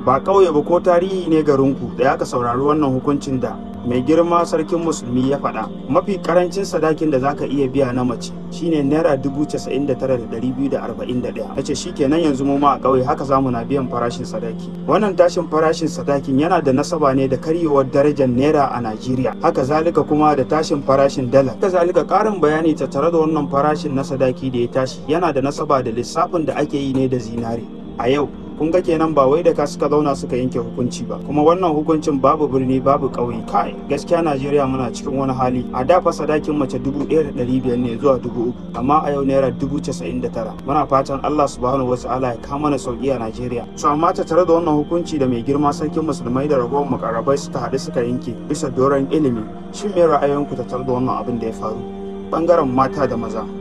ba ƙauye ba ko tarihi ne garinku da ya ka saurari wannan hukuncin da mai girma sarkin musulmi ya faɗa mafi karancin sadakin da zaka iya biya na mace shine naira dubu casa'in da tara da ɗari biyu da arba'in da ɗaya ta ce shikenan yanzu mu ma a ƙauye haka zamu na biyan farashin sadaki wannan tashin farashin sadakin yana da nasaba ne da karyewar darajar naira a najeriya haka zalika kuma da tashin farashin dala haka zalika ƙarin bayani tattare da wannan farashin na sadaki da ya tashi yana da nasaba da lissafin da ake yi ne da zinare a yau kun ga kenan ba wai da ka suka zauna suka yanke hukunci ba kuma wannan hukuncin babu birni babu ƙauye kai gaskiya najeriya muna cikin wani hali a da fa sadakin mace dubu ɗaya da ɗari biyar ne zuwa dubu uku amma a yau naira dubu casa'in da tara muna fatan allah subhanahu wa ta'ala ya kama mana sauki a najeriya su amma ta tare da wannan hukunci da mai girma sarkin musulmai da ragowar makarabai suka haɗu suka yanke bisa doron ilimi shin me ra'ayinku ta tare da wannan abin da ya faru bangaren mata da maza